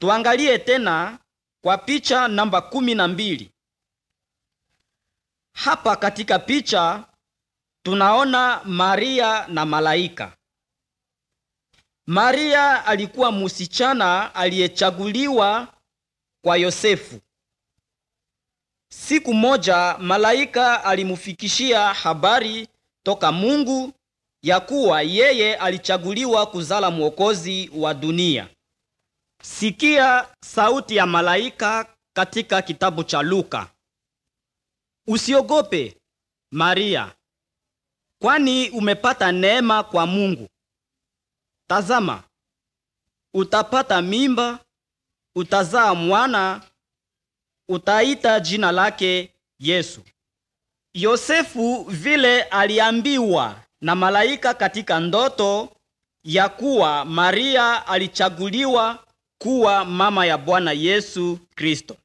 Tuangalie tena kwa picha namba kumi na mbili. Hapa katika picha tunaona Maria na malaika. Maria alikuwa msichana aliyechaguliwa kwa Yosefu. Siku moja malaika alimfikishia habari toka Mungu ya kuwa yeye alichaguliwa kuzala mwokozi wa dunia. Sikia sauti ya malaika katika kitabu cha Luka. Usiogope Maria, kwani umepata neema kwa Mungu. Tazama, utapata mimba, utazaa mwana, utaita jina lake Yesu. Yosefu vile aliambiwa na malaika katika ndoto ya kuwa Maria alichaguliwa kuwa mama ya Bwana Yesu Kristo.